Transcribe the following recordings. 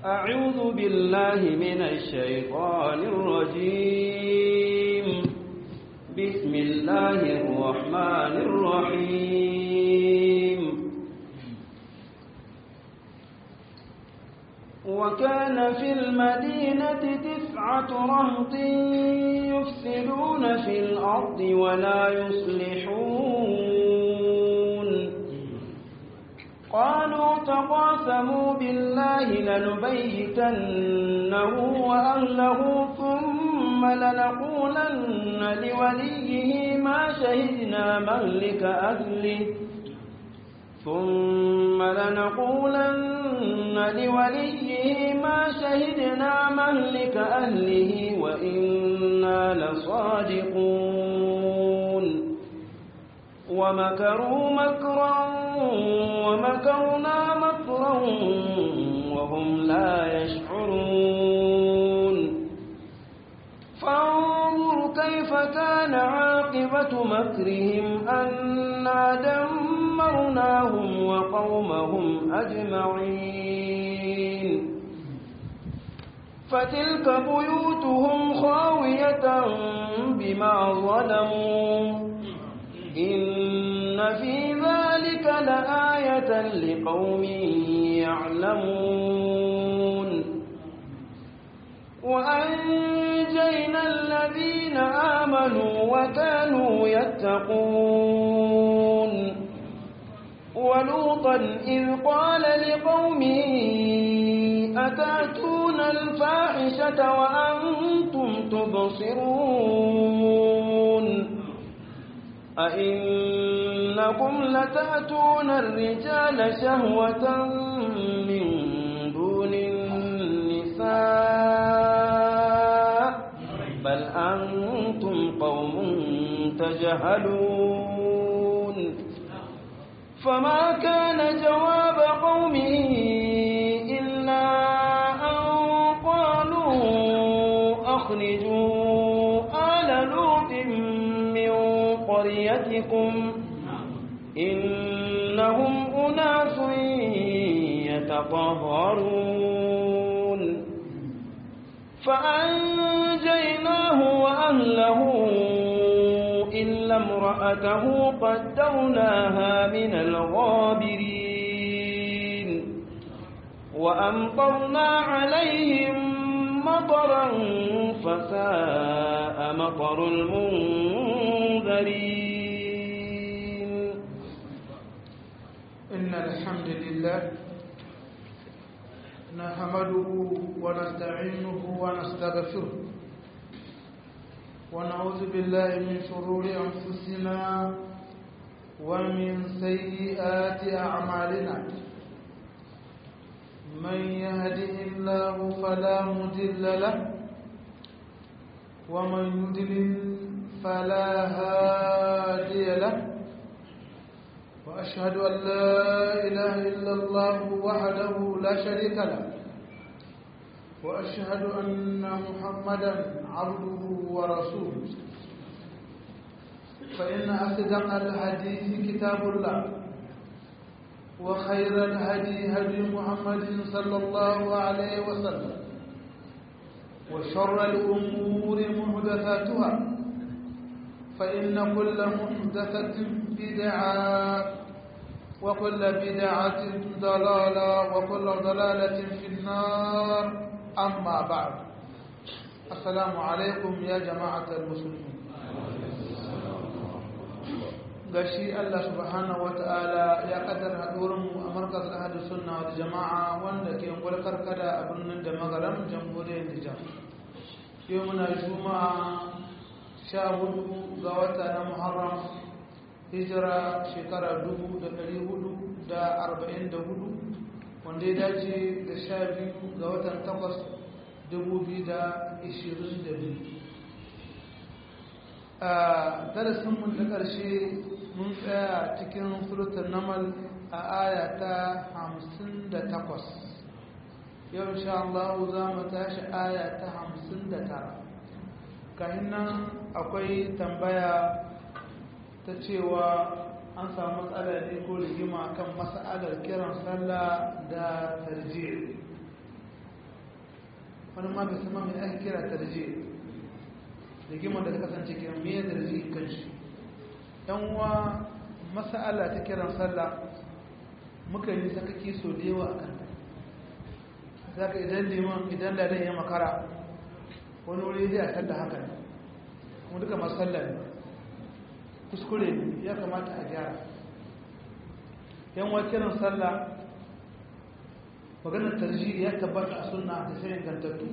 أعوذ بالله من الشيطان الرجيم بسم الله الرحمن الرحيم وكان في المدينة تسعة رهط يفسدون في الأرض ولا يصلحون قالوا تقاسموا بالله لنبيتنه وأهله ثم لنقولن لوليه ما شهدنا مهلك أهله ثم لنقولن لوليه ما شهدنا مهلك أهله وإنا لصادقون ومكروا مكرا ومكرنا مكرا وهم لا يشعرون فانظر كيف كان عاقبة مكرهم أنا دمرناهم وقومهم أجمعين فتلك بيوتهم خاوية بما ظلموا إن في ذلك لآية لقوم يعلمون وأنجينا الذين آمنوا وكانوا يتقون ولوطا إذ قال لقومه أتأتون الفاحشة وأنتم تبصرون أئنكم لتأتون الرجال شهوة من دون النساء بل أنتم قوم تجهلون فما كان جواب قومه إلا أن قالوا أخرجوا آل لوط من قريتكم إنهم أناس يتطهرون فأنجيناه وأهله إلا امرأته قدرناها من الغابرين وأمطرنا عليهم مطرا فساء مطر المنذرين إن الحمد لله نحمده ونستعينه ونستغفره ونعوذ بالله من شرور أنفسنا ومن سيئات أعمالنا من يهده الله فلا مضل له ومن يضلل فلا هادي له وأشهد أن لا إله إلا الله وحده لا شريك له وأشهد أن محمدا عبده ورسوله فإن أصدق الحديث كتاب الله وخير الهدي هدي محمد صلى الله عليه وسلم وشر الأمور محدثاتها فإن كل محدثة بدعة وكل بدعة ضلالة وكل ضلالة في النار أما بعد السلام عليكم يا جماعة المسلمين gashi Allah subhanahu wata'ala ya kaddar haɗurinmu a markaz ahadu sunna wal jama'a wanda ke gwalkar kada a birnin da magaram jamhuriyar Nijar yau muna juma'a sha hudu ga wata na Muharram hijira shekara dubu da ɗari hudu da arba'in da hudu wanda ya dace da sha biyu ga watan takwas dubu biyu da ishirin da biyu a darasinmu da ƙarshe mun tsaya cikin surutun namal a aya ta hamsin da takwas yau insha Allah za mu tashi aya ta hamsin da tara kahin nan akwai tambaya ta cewa an samu matsala ne ko rigima kan mas'alar kiran sallah da tarjih wani ma bai sama mai ake kira tarji rigimar da ta kasance kiran me tarji kan shi yan uwa mas'ala ta kiran sallah muka yi sakaki so da yawa akan ta zaka idan liman idan ladan ya makara wani wuri zai a sallah haka ne kuma duka masu sallah ne kuskure ne ya kamata a gyara yan wa kiran sallah maganar tarji ya tabbata a sunna da sai ingantattu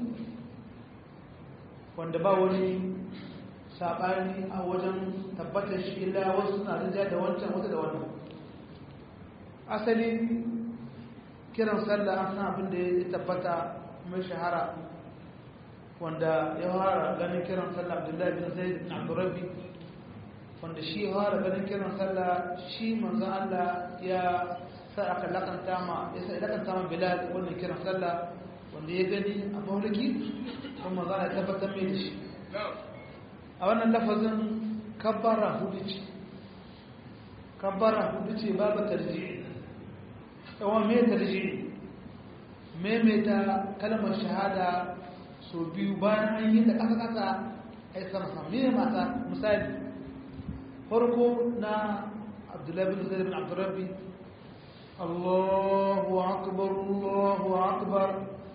wanda ba wani saɓani a wajen tabbatar shi illa wasu suna rinja da wancan wata da wannan asali kiran sallah an san abin da ya tabbata mai shahara wanda ya fara ganin kiran sallah abdullahi bin zaid bin abdurrabbi wanda shi ya fara ganin kiran sallah shi manzon Allah ya sa aka lakanta ma ya sa lakanta ma bilal wannan kiran sallah wanda ya gani a mauliki kuma manzon Allah ya tabbatar mai da shi a wannan lafazin kabbara hudu ce kabbara hudu ce babu tarji'i yawan mai tarji'i maimaita kalmar shahada so biyu bayan an yi da ƙasa-ƙasa a yi sama sama mai mata misali farko na abdullahi bin zai bin abdurrabbi allahu akbar allahu akbar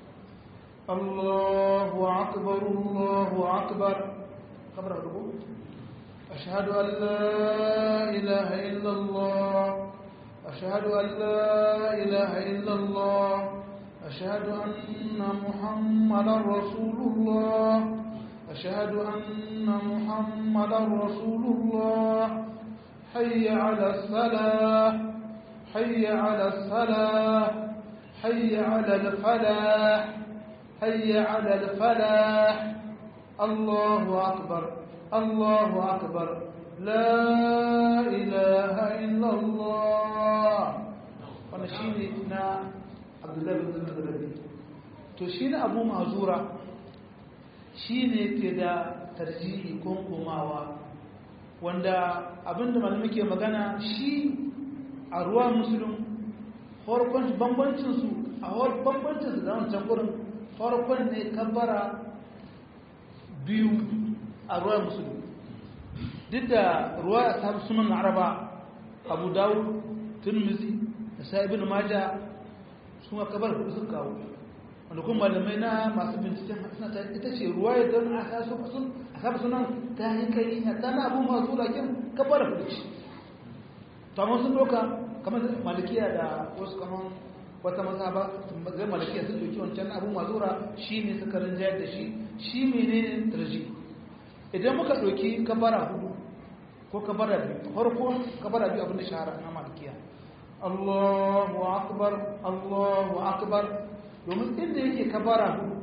allahu akbar allahu akbar kabar hudu ashhadu an la ilaha illallah ashhadu an la ilaha illallah أشهد أن محمدا رسول الله أشهد أن محمدا رسول الله حي على الصلاة حي على الصلاة حي على الفلاح حي على الفلاح الله أكبر الله أكبر لا إله إلا الله ونشيدنا abdullahi bin zarabi to shi ne abu mazura shi ne ke da tarjihi ko komawa wanda abinda malamai ke magana shi a ruwa musulun farkon bambancinsu a bambancinsu da wancan gurin farkon ne kabbara biyu a ruwa musulun duk da ruwa a sabu sunan araba abu dawud turmizi da sa'ibin maja sun kabar hudu sun kawo wanda kuma malamai na masu binciken suna ta ita ce ruwa ya don a sabu sunan ta yi kai a tana abu masu lakin kabar hudu ce to amma sun doka kamar malikiya da wasu kamar wata maza ba zai malikiya sun doki wancan abu mazura shi ne suka rinjayar da shi shi menene tarji idan muka doki kabara hudu ko kabara biyu farko kabara biyu abin da shahara na malikiya Allahu akbar Allahu akbar domin inda yake kabara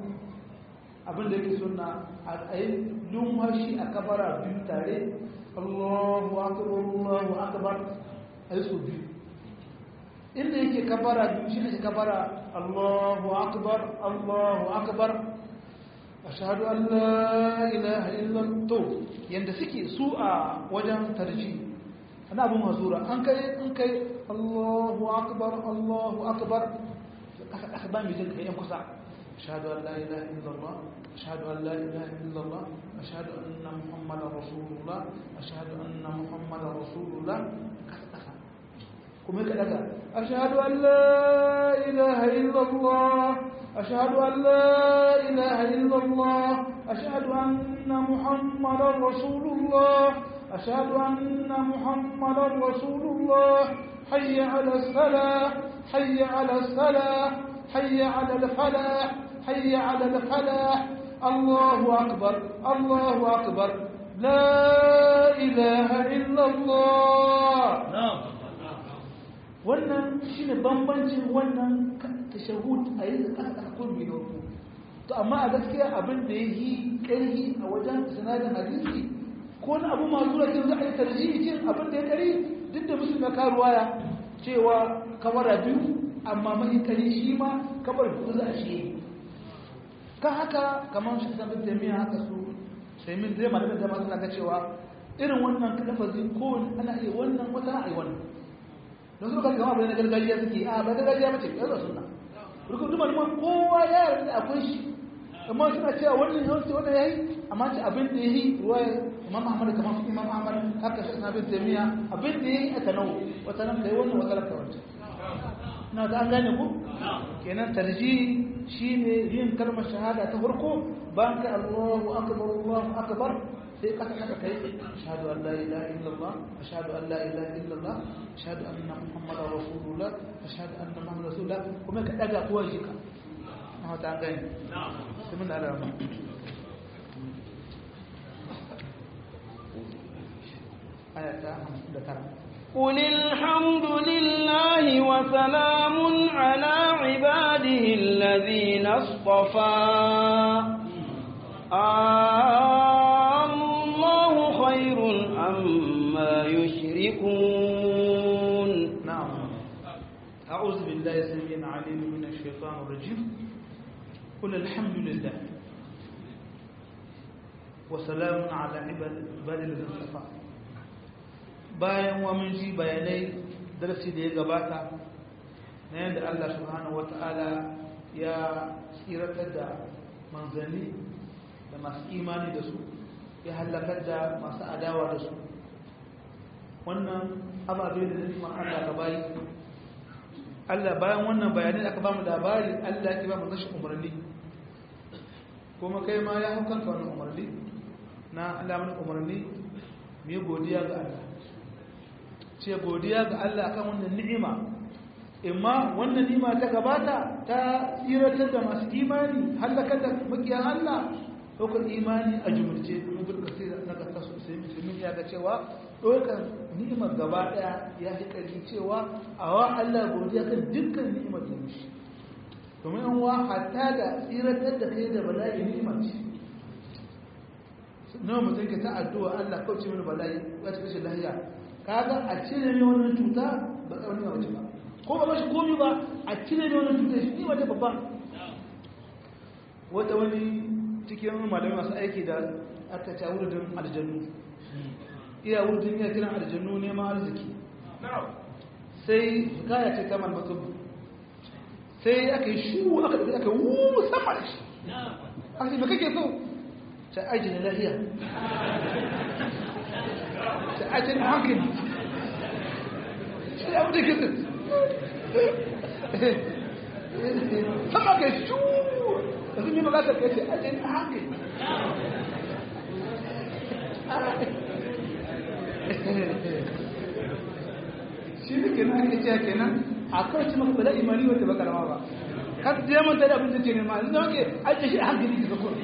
abin da yake sunna a yi lumhashi a kabara biyu tare Allahu akbar Allahu akbar a yi su biyu inda yake kabara biyu shi ne kabara Allahu akbar Allahu akbar ashhadu an la ilaha illa to yanda suke su a wajen tarji ana abu mazura an kai an kai Allahu akbar Allahu akbar aka aka ba mi jin kai yan kusa ashhadu an la ilaha illallah ashhadu an la ilaha illallah ashhadu anna muhammadar rasulullah ashhadu anna muhammadar rasulullah kasa kasa kuma ka daga ashhadu an la ilaha illallah ashhadu an la ilaha illallah ashhadu anna muhammadar rasulullah أشهد أن محمدا رسول الله حي على الصلاة حي على الصلاة حي على الفلاح حي على الفلاح الله أكبر الله أكبر لا إله إلا الله نعم wannan shine bambancin wannan tashahud a yi da aka kun biyo to amma a gaskiya abin da ya yi ƙarfi a wajen sanadin hadisi ko na abu masu rakin za a yi tarjihin abin da ya kari duk da musu na karuwaya cewa kamara biyu amma mai kari shi ma kamar hudu za a shi kan haka kamar shi samun taimiyya haka su taimin zai malamin da masu ga cewa irin wannan lafazi ko ana iya wannan wata na a yi wannan don su kan gama abu na gargajiya suke a ba gargajiya mace ya zo suna rukun duma duma kowa ya yarda akwai shi amma suna cewa wannan yawanci wannan yayi amma ce abin da yayi ruwa imam ahmad kamar su imam ahmad haka shi na bin jami'a abin da yayi aka nawo wata nan kai wannan wata nan kai wancan na ta an gane ku kenan tarji shine yin kalmar shahada ta farko bayan ka Allahu akbar Allahu akbar sai ka saka kai ashhadu an la ilaha illallah ashhadu an la ilaha illallah ashhadu anna muhammadar rasulullah ashhadu anna muhammadar rasulullah kuma ka daga kowa jika na ta an gane sai mun da alama ayata 59 قل الحمد لله وسلام على عباده الذين اصطفى الله خير عما يشركون نعم أعوذ بالله السميع العليم من الشيطان الرجيم قل الحمد لله وسلام على عباد الذين اصطفى bayan wa mun ji bayanai darasi da ya gabata na yadda Allah subhanahu wata'ala ya tsiratar da manzanni da masu imani da su ya halakar da masu adawa da su wannan ababe da nufin Allah ka bayi Allah bayan wannan bayanai da aka ba mu labari Allah ya ba mu rashin umarni kuma kai ma ya hau kanka wannan umarni na Allah mana umarni mu yi godiya ga Allah ce godiya ga Allah kan wannan ni'ima imma wannan ni'ima ta gabata ta tsiratar da masu imani halakar da makiyan Allah ɗaukar imani a jumurce mun burka sai na kasa sosai musulmi ya ga cewa ɗaukar ni'imar gaba ɗaya ya fi ƙarfi cewa a wa Allah godiya kan dukkan ni'imar da mishi domin an wa hatta da tsiratar da kai da bala'i ni'imar ce nawa mutum ke ta addu'a Allah kauce mini bala'i ya ci kashe lahiya kaga a cire ne wannan cuta ba kawai ne wace ba ko ba mashi komi ba a cire ne wannan cuta shi ne wace babban wata wani cikin malamai masu aiki da aka ta wurin aljannu iya wurin iya kiran aljannu neman arziki sai gaya ce kamar mutum sai aka yi shu aka ɗauki aka wu sama da shi aka ce me kake so ta aji na lahiya ta aji na hankali sai abu da ke sun sama ka shu da sun yi magata ka ce aji na hankali shi ne kenan ake cewa kenan a kawai ci maka bala imani wata ba karama ba har da manta da abin da ke nema yanzu zama ke ajiye shi a hankali ka zako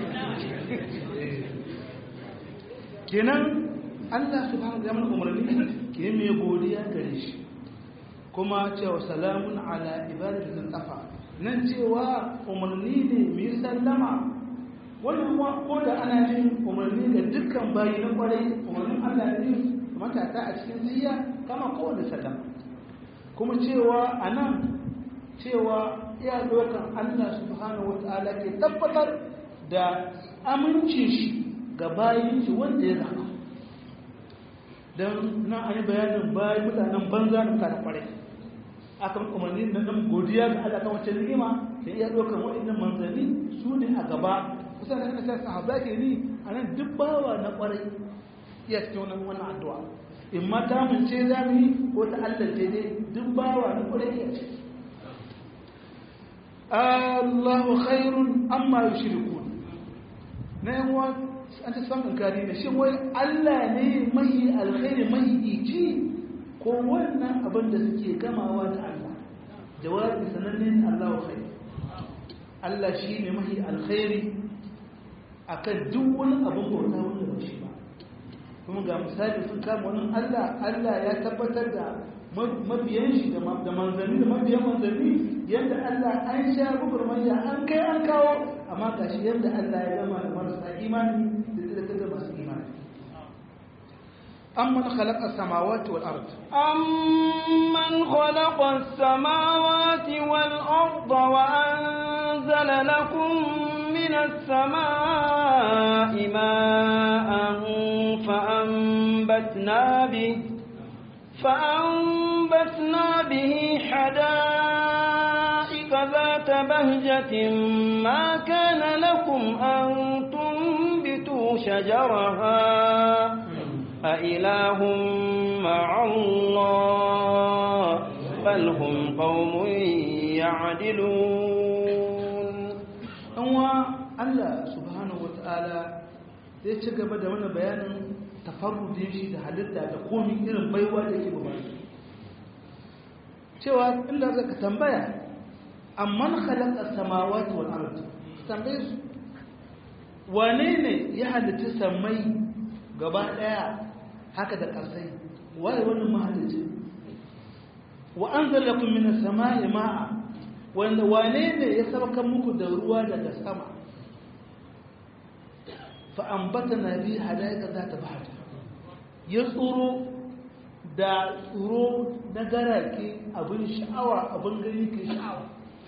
kenan Allah subhanahu wa ta'ala umarni ke mai godiya gare shi kuma cewa salamun ala ibadatin tsafa nan cewa umarni ne mai sallama wannan kuma ko da ana yin umarni da dukkan bayi na kwarai umarnin Allah ne matata a cikin ziyya kama kowane sallama kuma cewa a nan cewa iya dokan Allah subhanahu wa ta'ala ke tabbatar da amincin shi ga bayin shi wanda ya zama don na an yi bayanin bayan mutanen banza da mutanen kwarai aka umarni na dan godiya ga Allah kan wacce ni'ima da iya dokan waɗannan manzanni su ne a gaba kusa da kana sahaba ke ni a nan duk bawa na kwarai iya cikin wannan wannan addu'a in ma ta mun ce za mu yi ko ta Allah ce dai duk bawa na kwarai iya ce Allahu khairun amma yushrikun na yan uwa an ta samun kari ne shin wai Allah ne mai alkhairi mai ici ko wannan abin da suke gamawa da Allah jawabi sananne Allahu khair Allah shi ne mai alkhairi akan duk wani abin bauta wanda ba shi ba kuma ga misali sun kama wani Allah Allah ya tabbatar da mabiyan shi da manzanni da mabiyan manzanni yadda Allah an sha gugurmanya an kai an kawo amma ga shi yadda Allah ya gama da marasa imani da tsirkar da masu imani amman khalaqa samawati wal ard amman khalaqa samawati wal ard wa anzala lakum minas samaa'i ma'an fa anbatna bihi فأنبتنا به حدائق ذات ذات بهجة ما كان لكم أن تنبتوا شجرها أإله مع الله بل هم قوم يعدلون أنوا الله سبحانه وتعالى zai ci gaba da wani bayanin tafarrudin shi da halitta da komi irin baiwa da yake ba cewa inda zaka tambaya amman khalaqa samawati wal ard tambaye su wane ne ya halitta samai gaba daya haka da kasai waye wannan mahalicci wa anzala lakum minas samai ma'a wanda wane ne ya sabaka muku da ruwa daga sama fa ambatana bi hadaika zata bahar ya tsoro da tsoro na garake abin sha'awa abin gani ke sha'awa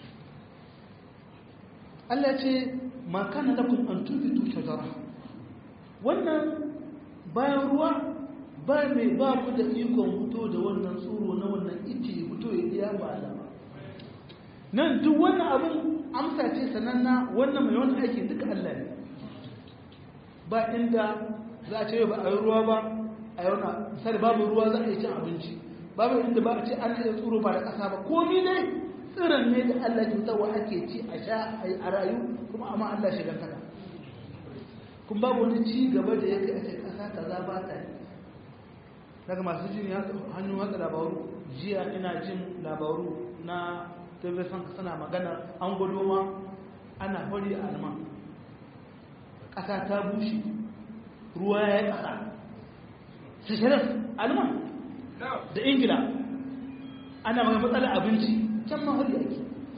Allah ce ma kana lakum an tubitu shajara wannan bayan ruwa ba mai ba ku da ikon fito da wannan tsoro na wannan ice fito ya iya ba alama nan duk wannan abin amsa ce sananna wannan mai wani aiki duka Allah ne ba inda za a ce ba a yi ruwa ba a yi wani misali babu ruwa za a yi cin abinci babu inda ba a ce an iya tsoro ba da ƙasa ba komi ne tsirin ne da Allah ke fitarwa ake ci a sha a rayu kuma amma Allah shiga kada kun babu wani ci gaba da ya kai a ce ƙasa kaza ba ta yi daga masu jin hannun watsa labaru jiya ina jin labaru na television suna magana an gwado ma ana hori a alman ƙasa ta bushe ruwa ya yi ƙasa sishirar alman da ingila ana magana matsalar abinci can ma hori ake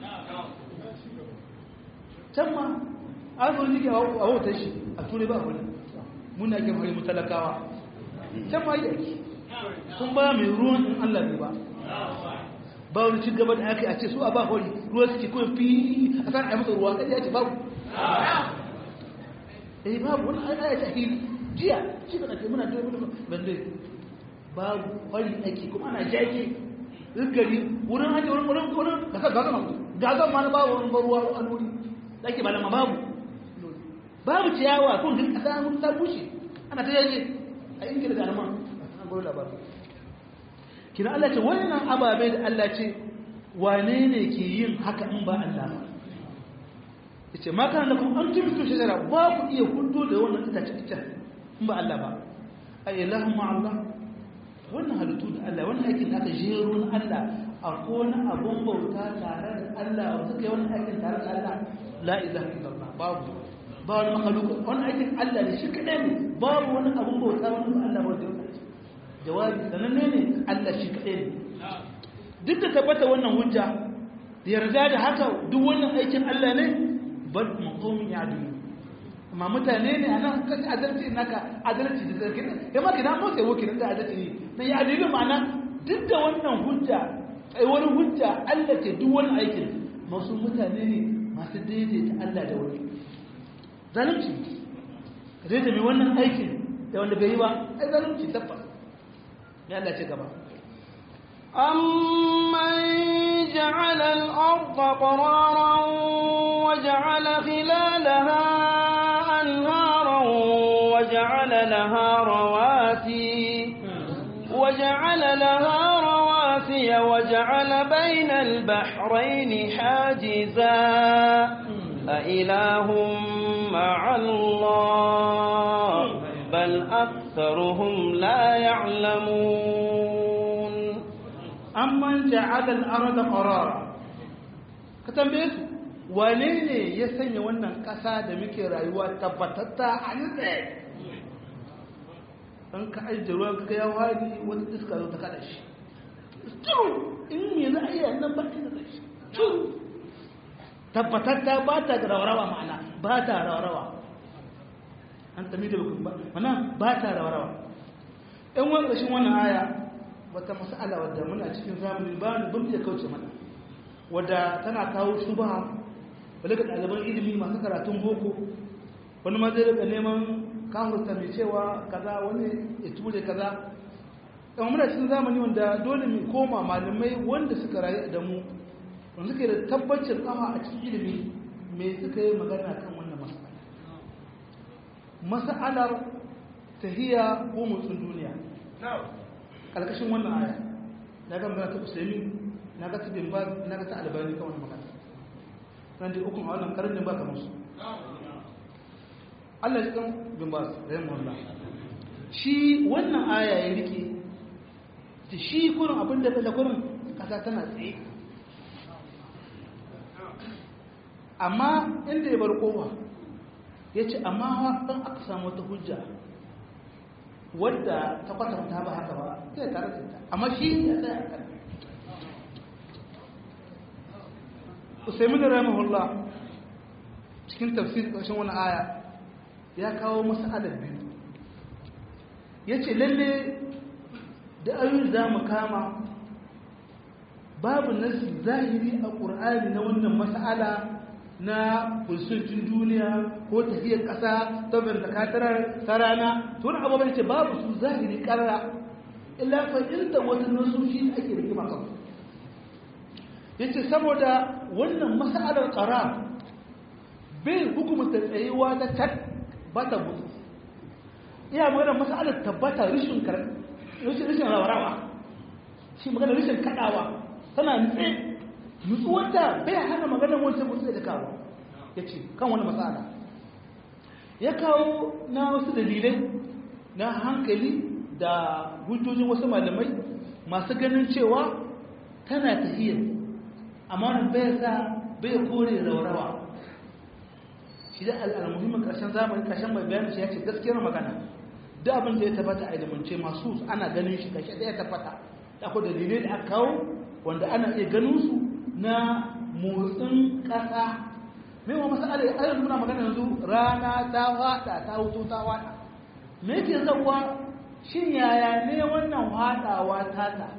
can ma an zo jike a wautar shi a turai ba hori muna ke hori mutalakawa can ma yi ake kun ba mai ruwan in Allah ne ba ba wani ci gaba da aka yi a ce su a ba hori ruwa suke kawai fi a san a yi masa ruwa kai ya ce babu eh babu wani aya ta hili jiya shi da ake muna da wani bande babu hori ake kuma ana jage gari wurin ake wurin wurin wurin gasar gasar ma gasar ma na babu wurin ruwa a wuri da ake balama babu babu ciyawa kun duk kasa mun ta bushe ana ta yage a ingila da alman gurin labarin kina Allah ce wannan ababe da Allah ce wane ne ke yin haka in ba Allah ba yace ma kana lakum an tubitu shajara ba ku iya hudu da wannan itace ita in ba Allah ba ay ilahu ma Allah wannan halittu da Allah wannan aikin da aka jero na Allah akwai wani abun bauta tare da Allah wanda suka yi wannan aikin tare da Allah la ilaha illallah babu ba wani makhluq wannan aikin Allah ne shi kadai ne babu wani abun bauta wanda ba Allah ba wanda jawabi sananne ne Allah shi kaɗai ne duk da tabbata wannan hujja da yarda da haka duk wannan aikin Allah ne bal maqamin ya'dilu amma mutane ne anan kan adalci naka adalci da zargi ya ma kina motsa yau kina da adalci ne na ya'dilu ma'ana duk da wannan hujja tsayuwar hujja Allah ke duk wannan aikin masu mutane ne masu daidaita Allah da wani zalunci ka daidaita mai wannan aikin da wanda bai yi ba ai zalunci tabbas ya Allah ci gaba أمن جعل الأرض قرارا وجعل خلالها أنهارا وجعل لها رواسي وجعل لها رواسي وجعل بين البحرين حاجزا أإله مع الله بل أكثرهم لا يعلمون amman ja'ala al-arda qarara ka tambaye su wane ne ya sanya wannan kasa da muke rayuwa tabbatatta a nitse an ka ajiye ruwan ka ya wani wata iska zo ta kada shi turu in me za a iya nan ba inda zai shi turu tabbatatta ba ta da rawarwa ma'ana ba ta rawarwa an tami da ba mana ba ta rawarwa ɗan wani ƙarshen wannan aya wata mas'ala wadda muna cikin zamani ba ni bin iya kauce mana wadda tana kawo shubha wale ga ɗaliban ilimi masu karatun boko wani ma zai rika neman kahurta mai cewa kaza wani ya ture kaza ɗan muna cikin zamani wanda dole mu koma malamai wanda suka rayu da mu wanda suke da tabbacin kafa a cikin ilimi me suka yi magana kan wannan mas'ala mas'alar tahiya ko motsin duniya ƙarƙashin wannan aya na ga magana ta usaimi na ga ta bin ba na ga ta albani kan wannan magana nan da ukun a wannan karnin ba kamar su Allah ya kan bin ba su rahimu Allah shi wannan aya ya rike ta shi kurin abin da da kurin kasa tana tsaye amma inda ya bar kowa ya ce amma ɗan aka samu wata hujja wadda ta kwatanta ba haka ba zai tare da ita amma shi ya tsaya a kan usaimin rahimahullah cikin tafsir ƙarshen wani aya ya kawo masa adab biyu ya ce lalle da ayoyi za mu kama babu nasi zahiri a ƙur'ani na wannan mas'ala na kusurcin duniya ko tafiyar ƙasa ta bantakatar ta rana to wani abubuwan ce babu su zahiri ƙarara illa fahimta wata nasoshi da ake rigima kan ya ce saboda wannan mas'alar ƙara bai hukumta tsayuwa ta tat ba ta mutu iya magana mas'alar tabbata rishin rishin rawa shi magana rishin kaɗawa tana nutse nutsuwarta bai hana maganar wancan mutu da kawo ya ce kan wani matsala ya kawo na wasu dalilai na hankali da hujjojin wasu malamai masu ganin cewa tana tahiyar amma wani bai sa bai kore raurawa shi da al'almuhimmin ƙarshen zamani ƙarshen mai bayanin shi ya ce gaskiyar magana da abin da ya tabbata a ilimance masu ana ganin shi kashe da ya tabbata da akwai dalilai da aka kawo wanda ana iya ganin su na motsin ƙasa mai wa masala ya ayyar muna magana yanzu rana ta wada ta wuto ta wada me yake zauwa shin yaya ne wannan wadawa ta ta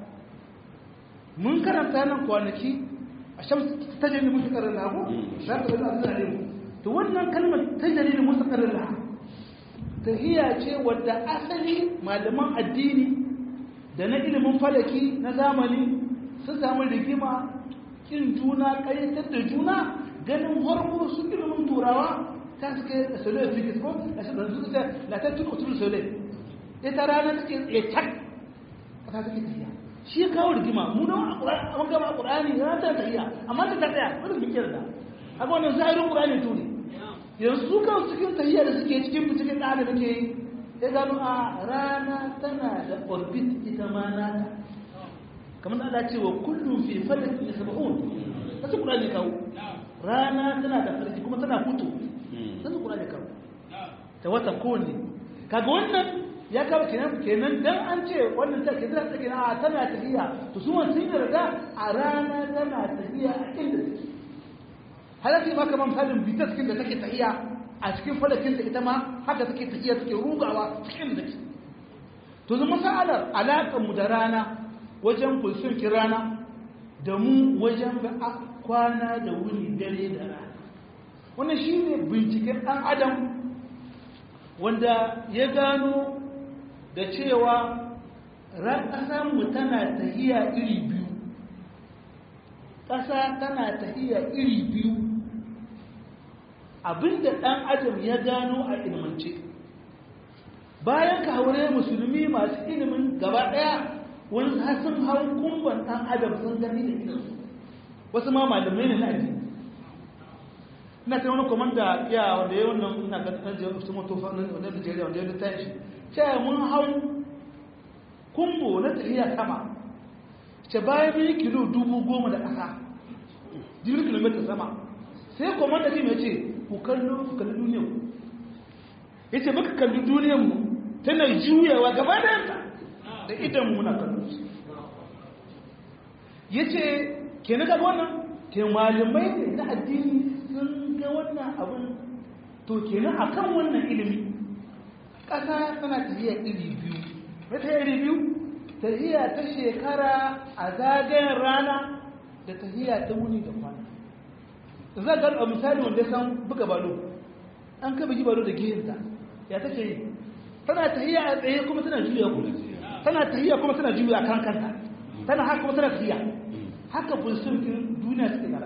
mun karanta nan kwanaki a shan ta jini musu karin lagu za ka zai zai mu to wannan kalmar ta jini musu karin lagu tahiya ce wadda asali malaman addini da na ilimin falaki na zamani sun samu rigima kin juna ƙayyatar da juna ganin harko su ilimin turawa ta suke da sole physics ko a shi da su ta la ta tuka usul sole ita rana take tsaye tak ta take tafiya shi ya kawo rigima mu da an gama qur'ani ya ta tafiya amma ta ta tsaya wani bikin da haka wannan zahirin qur'ani to ne yanzu su kan cikin tafiya da suke cikin cikin da da muke yi ya gano a rana tana da orbit ita ma nata kamar Allah ce wa kullum fi falak yasbahun kasu Qur'ani kawo rana tana da farki kuma tana fito kasu Qur'ani kawo ta wata kowanne kaga wannan ya kawo kenan kenan dan an ce wannan ta kenan ta kenan a tana tafiya to su wannan sun yarda a rana tana tafiya a inda take halaki ma kaman falin bitas kin da take tafiya a cikin falakin da ita ma haka take tafiya take rugawa cikin da take to zama sa'alar alaƙar mu da rana wajen fulsulkin rana da mu wajen kwana da wuni dare da rana wannan shi ne binciken ɗan adam wanda ya gano da cewa ƙasanmu tana tahiya iri biyu ƙasa tana tahiya iri biyu abinda ɗan adam ya gano a ilmance bayan ka haure musulmi masu ilimin gaba ɗaya wani har sun hau kumban ɗan adam sun gani da idansu wasu ma malamai ne na addini ina ta wani komanda ya wanda ya wannan ina ga ɗan jiyar su mutu wanda da jeriya wanda ya litta shi ce mun hau kumbo na tafiya sama ce bayan mun yi kilo dubu goma da ƙasa jirgin kilomita sama sai komanda ne mai ce ku kallo ku kalli duniyar mu ya ce muka kalli duniyar mu tana juyawa gaba da yanta da idan muna kallon su ya ce ke na gaba wannan ke malamai ne na addini sun ga wannan abin to ke na a kan wannan ilimi ƙasa tana tafiya iri biyu na ta iri biyu tafiya ta shekara a zagayen rana da tafiya ta wuni da kwana da za ga a misali wanda ya san buga balo an ka bugi balo da gehenta ya take yi tana tafiya a tsaye kuma tana juya kuma tana tahiya kuma tana juya kan kanta tana haka kuma tana tahiya haka bulsulkin duniya suke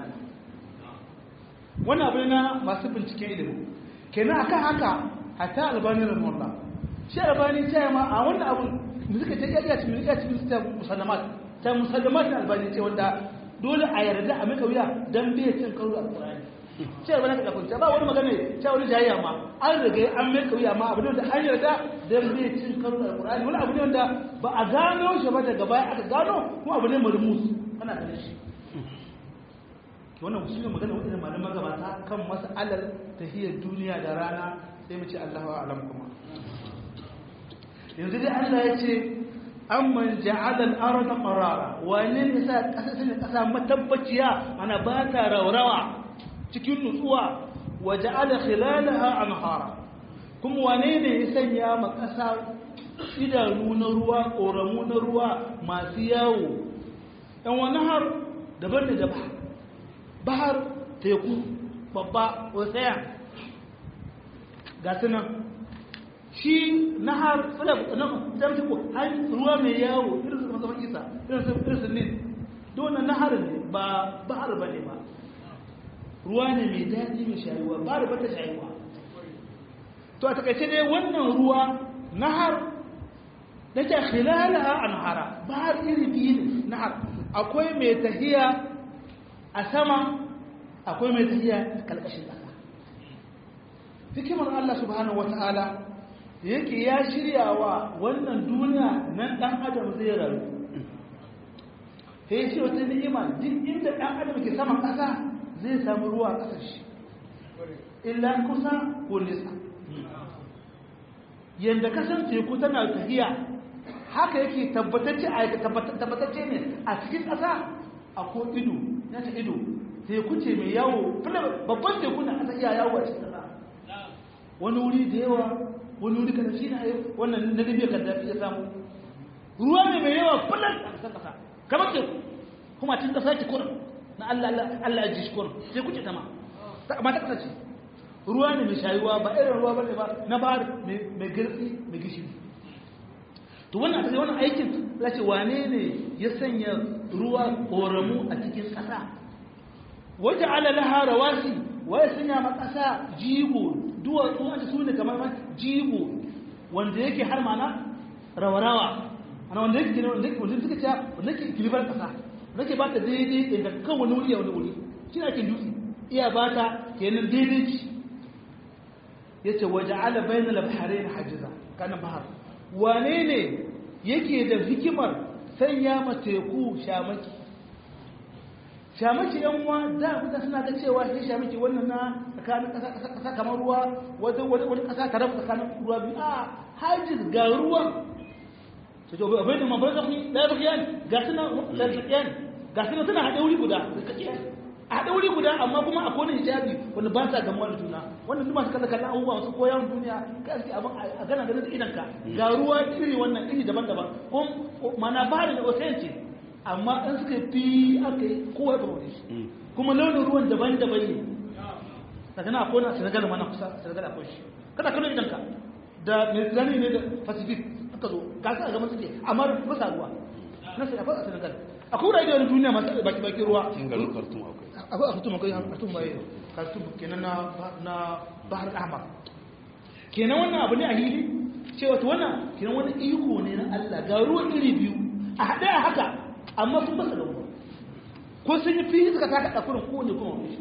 wannan abu na masu binciken ilimi kenan akan haka hatta albani rahimahullah shi albani ta ma a wannan abu da suka ce iya cikin iya cikin ta musallamat ta musallamat na albani ce wanda dole a yarda a mika wuya dan bai cin karo alqur'ani ce ba na ka kunta ba wani magana ce wani jayayya ma an riga an mika wuya ma abu ne da an yarda dan bai cin karo alqur'ani wani abu ne wanda ba a gano shi ba daga baya aka gano kuma abu ne marmus kana ganin shi wannan shi ne magana wadda malaman gabata kan mas'alar tahiyar duniya da rana sai mu ce Allahu a'lam kuma yanzu dai Allah ya ce amman ja'ala al-arda qarara wani ne sa kasa sai kasa matabbaciya ana ba ta raurawa cikin nutsuwa wa ja'ala khilalaha anhara kuma wane ne ya sanya ma kasa idanu na ruwa koramu na ruwa masu yawo dan wani har daban da daban bahar teku babba ocean ga sunan shi nahar tsala na zamta ko har ruwa mai yawo irin su zaman isa irin su irin su ne dole nahar ne ba bahar bane ba ruwa ne mai daɗi mai shayuwa bahar ba ta shayuwa to a takaice dai wannan ruwa nahar da ke khilalaha anhara bahar iri biyu ne nahar akwai mai tahiya a sama akwai mai tafiya kalkashin ƙasa hikimar Allah subhanahu wata'ala yake ya shirya wa wannan duniya nan ɗan adam zai rayu sai shi wata ni'ima duk inda ɗan adam ke saman ƙasa zai samu ruwa a ƙasar shi illa kusa ko nisa yadda kasan teku tana tafiya haka yake tabbatacce ne a cikin ƙasa akwai ido na ta ido teku ce mai yawo babban teku na asa iya yawo a cikin ƙasa wani wuri da yawa wani wuri kan shi na wannan na libya kan dafi ya samu ruwa ne mai yawa fulan a ƙasar ƙasa kamar teku kuma cikin ƙasa ki kurin na allah allah ji shi kurin teku ce ta ma ma ta ƙasa ce ruwa ne mai shayuwa ba irin ruwa ba ne ba na ba mai girtsi mai gishiri to wannan a wannan aikin lace wane ne ya sanya ruwa koramu a cikin ƙasa waje alalaha rawasi waye sanya ma ƙasa jigo duwatsu wanda su ne kamar ma jigo wanda yake har mana rawarawa ana wanda yake wanda yake wanda suka ce wanda yake kilibar ƙasa wanda yake ba ta daidai inda kan wani wuri a wani wuri shi ne ake dutse iya ba ta kenan daidai ci ya ce waje ala bayan labharai na hajiza kanan bahar wane ne yake da hikimar sanya ma teku shamaki shamaki yan uwa da kuka suna ga cewa sai shamaki wannan na tsakanin kasa kamar ruwa wata wani wani kasa ta rabu tsakanin ruwa biyu a hajiz ga ruwan to to abin da mabar da da bakiyan ga suna da bakiyan ga suna suna hade wuri guda a haɗe wuri guda amma kuma akwai wani hijabi wanda ba sa gamuwa da juna wannan duk masu kalla kallon abubuwa masu koyan duniya ka aski abin a gana ganin da idanka ga ruwa iri wannan iri daban-daban ko mana ba da ocean ce amma in suka fi aka yi kowa ya wani shi kuma launin ruwan daban-daban ne daga na akwai na senegal mana kusa senegal akwai shi kada kallon idanka da mediterranean ne da pacific aka zo ga su a gaban suke amma ba sa ruwa na senegal akwai wurare da wani duniya masu baki-baki ruwa akwai a hutum akwai hartun bai hartun kenan na bahar ahmar kenan wannan abu ne a hili cewa ta wannan kenan wani iko ne na Allah ga ruwan iri biyu a haɗe a haka amma sun basa da ruwa ko sun yi fiye suka taka ɗakurin kowane kuma wani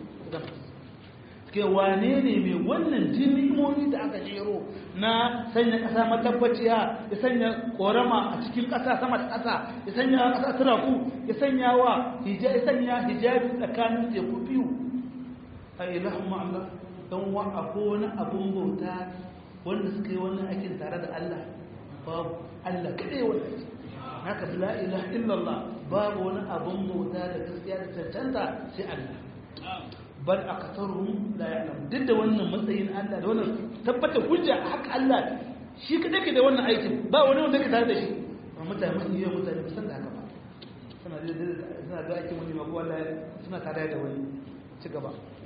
ke wane ne mai wannan jinimomi da aka jero na sanya ƙasa matabbaciya ya sanya ƙorama a cikin ƙasa sama da ƙasa ya sanya ƙasa turaku ya sanya wa ya sanya hijabi tsakanin teku biyu a ilahun ma'amla don wa abu wani abun bauta wanda suka yi wannan aikin tare da Allah babu Allah kaɗai wani aiki haka la ilaha illallah babu wani abun bauta da gaskiya da cancanta sai Allah bal aktaruhum la ya'lam duk da wannan matsayin Allah da wannan tabbatar hujja haka Allah shi ka dake da wannan aikin ba wani wanda ke tare da shi amma mutane mun yi mutane ba san da haka ba suna da suna da aikin wani mako wallahi suna tare da wani ci gaba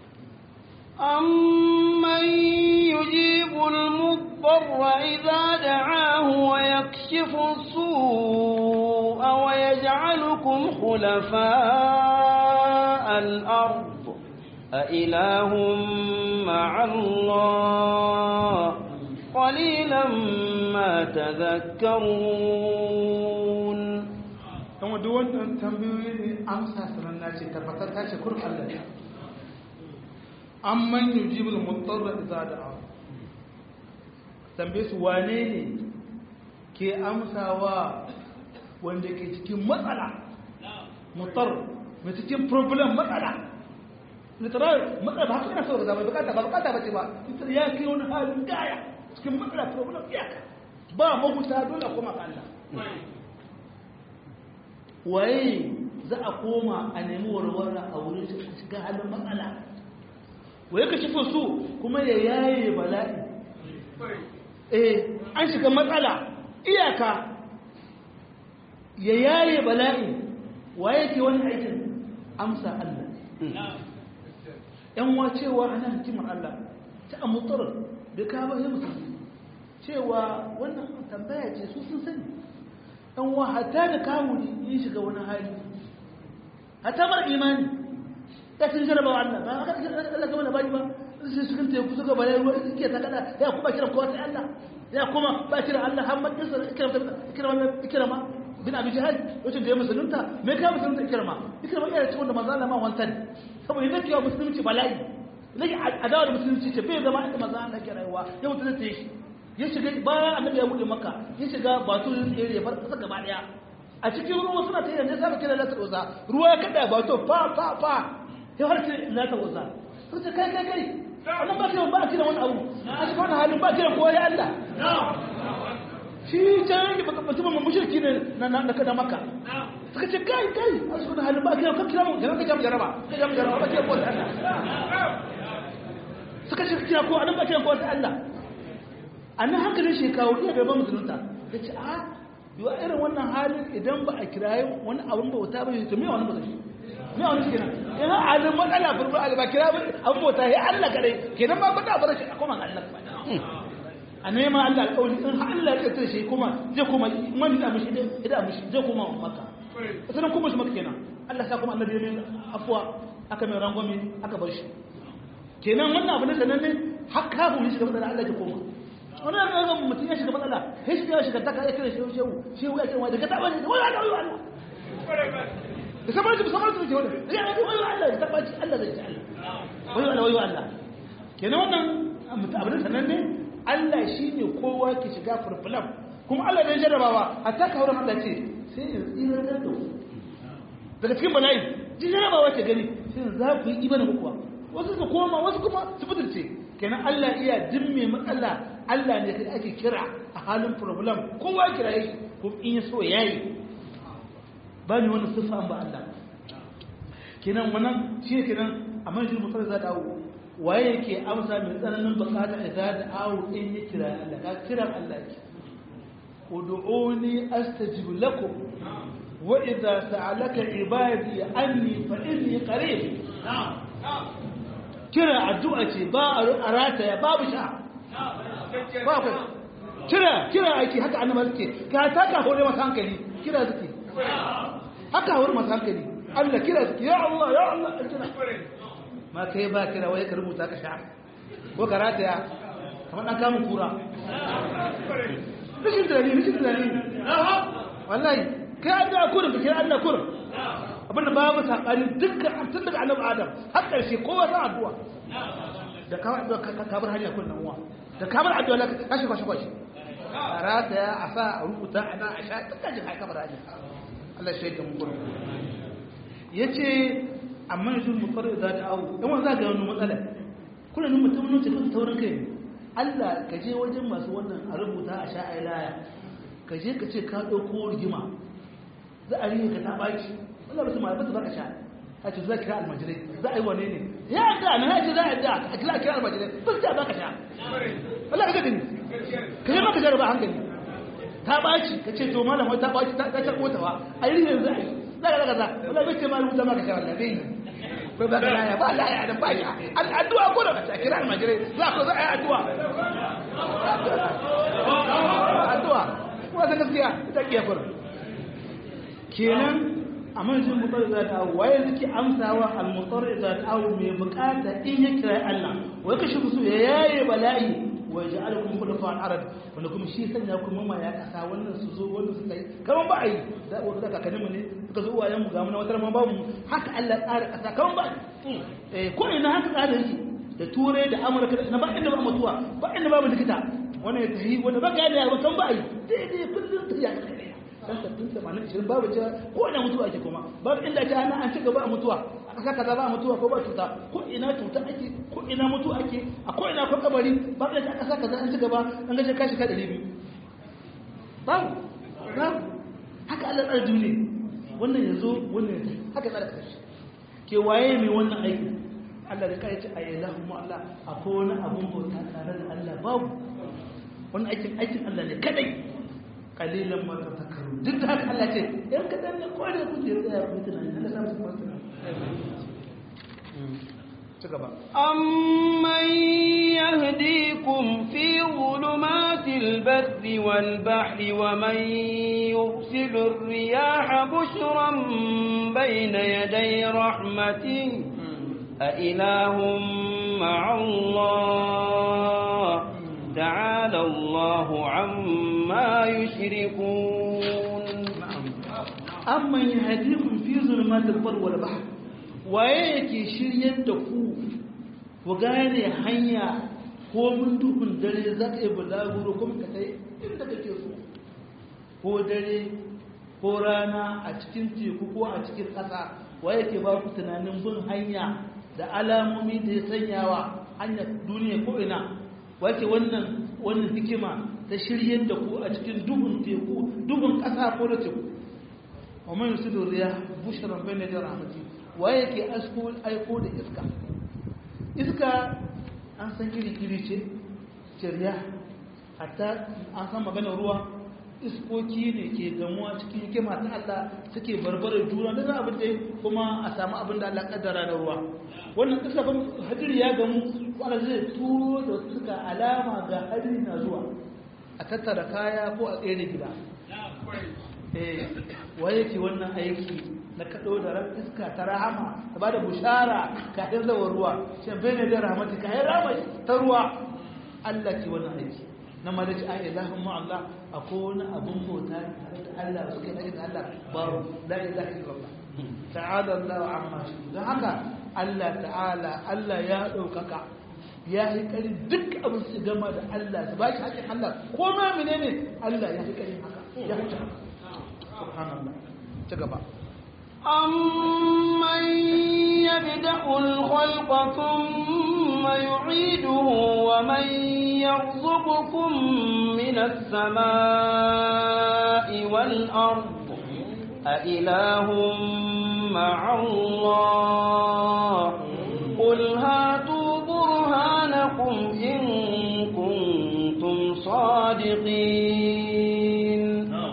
أمن يجيب المضطر إذا دعاه ويكشف السوء ويجعلكم خلفاء الأرض أإله مع الله قليلا ما تذكرون kuma duk wannan tambayoyi ne amsa sanan na ce tabbatar ta ce kurin Allah ne amman yujibul mutarra idza da'a tambaye su wane ne ke amsawa wanda ke cikin matsala mutar mai cikin problem matsala literal matsala ba haka yana so ga zama bukata ba bukata ba ce ba ita ya kai wani halin gaya cikin matsala problem iyaka ba mahuta dole kuma ka Allah waye za a koma a nemi warware a wurin shiga halin matsala waye ka shifin su kuma ya yaye bala'i eh an shiga matsala iyaka ya yaye bala'i waye ke wani aikin amsa Allah yan wa cewa ana hikimar Allah ta amutar da ka ba musulmi cewa wannan tambaya ce su sun sani yan wa hatta da kawuni yin shiga wani hali hatta mara imani ya cin jarabawa Allah ba haka Allah gaba da bayi ba sai su kanta ku suka bare ruwa suke ta kada ya kuma kiran kowa sai Allah ya kuma ba kiran Allah har makin sa kiran kiran kiran ma bin abi jihad wato da ya musulunta me ka musulunta kirma kirma iya cikin da manzo Allah ma wantan saboda yake yawa musulunci bala'i nake adawa da musulunci ce bai zama inda manzo Allah ke rayuwa ya mutu zai shi ya shiga bayan annabi ya bude maka ya shiga batu area bar kasa gaba daya a cikin ruwa suna ta yi da saka kira lata uza ruwa ya kada batu fa fa fa ya har sai lata uza sai kai kai kai wannan ba kiran ba kiran wani abu a cikin wannan halin ba kiran kowa ya Allah shi can yake baka mutum mun mushriki ne na na da maka suka ce kai kai a cikin halin ba kiran ka kira mu kiran ka jam jaraba ka jam jaraba ba kiran kowa ta Allah suka ce kira ko anan ba kiran kowa ta Allah annan hankalin shi kawo iya gaban musulunta ya ce a yiwa irin wannan halin idan ba a kirayi wani abin bauta ba to me wani ba zai me wani kenan in ha halin matsala furfur a ba kira abin bauta ya Allah kare kenan ba bada bar shi a kuma ga Allah a neman Allah alƙawari in ha Allah ya tsare shi kuma zai kuma man da mishi da mishi zai kuma maka sanan kuma shi maka kenan Allah sa kuma annabi ne afwa aka mai rangwame aka bar shi kenan wannan abin da nan ne hakka bu shi da Allah ya koma wani da yanzu mutum ya shiga matsala sai shiga shiga ta kai kira shehu shehu shehu ya ce wai daga taba ne wai Allah wai Allah da sabar da sabar da ke wani ya ga wai Allah da taba Allah zai ci Allah wai Allah wai Allah kenan wannan mutum abin sanan ne Allah shine kowa ke shiga furfulam kuma Allah ne jarrabawa hatta ka wurin Allah ce sai in tsira da ku daga cikin bala'i ji jarrabawa ce gani sai za ku yi imanin kuwa wasu su koma wasu kuma su fitirce kenan Allah iya dimme matsala Allah ne kai ake kira a halin problem kowa kira yi ko in ya so yayi ba ni wani sifa ba Allah kenan wannan shi kenan a manjin mutar za dawo waye yake amsa mai tsananin bukata idza da awu in ya kira Allah ka kira Allah ki ud'uni astajib lakum wa idza sa'alaka ibadi anni fa inni qarib kira addu'a ce ba a rataya babu sha ba ku kira kira aiki haka annaba suke ka ta ka hore masa hankali kira suke haka hore masa hankali Allah kira suke ya Allah ya Allah kira ma kai ba kira wai ka rubuta ka sha ko ka rataya kamar dan kamun kura rashin tunani rashin tunani wallahi kai addu'a kurin ka kira Allah kurin abinda babu sakani dukkan tun daga annabi adam har karshe kowa sa addu'a da ka addu'a ka bar hanya kullun uwa da ka bar addu'a la ka shi kwashi kwashi arata ya asa a rubuta ana a sha dukkan jin haka bar hanya Allah shi ya mun gurin yace amma yanzu mu fara da ta awu dan wanda ga wani matsala kullun mutum ne cikin taurin kai Allah ka je wajen masu wannan a rubuta a sha ai laya ka je ka ce ka dauko rigima za a rike ka ta baki Allah mutum ma ba ka sha a ce za kira almajirai za a yi wane ne ya da na ya ce za a da a kira kira almajirai ba su ba ka sha Allah ka gani ka yi maka jaraba hankali ta ɓaci ka ce to malam wai ta ɓaci ta ta kotawa a yi yanzu a yi za ka zaga za wala bai ce malam wuta maka sha wallah bai ko ba ka laya ba laya da ba ya addu'a ko da ka kira almajirai za ko za a yi addu'a addu'a kuma ta gaskiya ita kiyafar kenan amma yanzu mutar za ta awu waye suke amsawa al-mutar za ta awu mai bukata in ya kira Allah wai kashi su ya yaye bala'i wa ja'alakum khulafa al-ard wanda kuma shi sanya kuma ma ya kasa wannan su zo wannan su kai kaman ba ai da wanda kakannin mu ne suka zo uwayen mu ga mu na wata ma babu haka Allah tsara kasa kaman ba eh ko ina haka tsara yake da turai da amurka na ba inda ba mutuwa ba inda babu likita wannan ya tafi wanda ba ga da ba kan ba ai daidai kullun ta ya kai dan sabbin tamanin ishirin babu cewa ko ina mutuwa ake kuma babu inda ake ana an ci gaba a mutuwa a ƙasa kaza ba a mutuwa ko ba cuta ko ina cuta ake ko ina mutuwa ake a ko ina ko kabari ba ka a ƙasa kaza an ci gaba an gaje kashi ka ɗari biyu babu babu haka Allah tsara duniya wannan ya zo wannan ya haka tsara kashi ke waye mai wannan aiki Allah da kai ce a yi lahu Allah akwai wani abun bauta tare da Allah babu wannan aikin aikin Allah ne kadai kalilan ma ta takaru duk da haka Allah ce yan kadan ne kawai da kuke tsaya ku tunani Allah sa musu masu ci gaba أمن يهديكم في ظلمات البر والبحر ومن يرسل الرياح بشرا بين يدي رحمته أإله مع الله تعالى الله عما يشركون amma yahdikum fi zulmatil bar wal bahr waye yake shiryar da ku ku gane hanya ko mun duhun dare za ka yi bulaguro kuma ka kai inda kake so ko dare ko rana a cikin teku ko a cikin ƙasa waye ke ba ku tunanin bin hanya da alamomi da ya sanyawa hanyar duniya ko ina wace wannan wannan hikima ta shiryar da ku a cikin duhun teku duhun ƙasa ko da teku wa man yusidu riya bushran bayna da rahmati waye ke asko aiko da iska iska an san iri iri ce ce hatta an san maganar ruwa iskoki ne ke gamuwa cikin hikima ta Allah suke barbarar juna da za abin da kuma a samu abin da Allah kaddara da ruwa wannan iska ban hadiri ya gamu wanda zai turo da suka alama ga hadiri na zuwa a tattara kaya ko a tsere gida eh waye ke wannan aiki na kaɗo da ran iska ta rahama ta ba da bushara kafin zawar ruwa shan bene da rahmati kayan rama ta ruwa Allah ke wannan aiki na malaci a ilahun ma'allah a kowane abin bauta tare da Allah suke na da Allah babu la ilaha illallah ta'ala Allah amma shi don haka Allah ta'ala Allah ya ɗaukaka ya yi ƙari duk abin su gama da Allah su ba shi haƙin Allah ko ma menene Allah ya yi ƙari haka ya huce haka subhanallah ci gaba أمن يبدأ الخلق ثم يعيده ومن يرزقكم من السماء والأرض أإله مع الله قل هاتوا برهانكم إن كنتم صادقين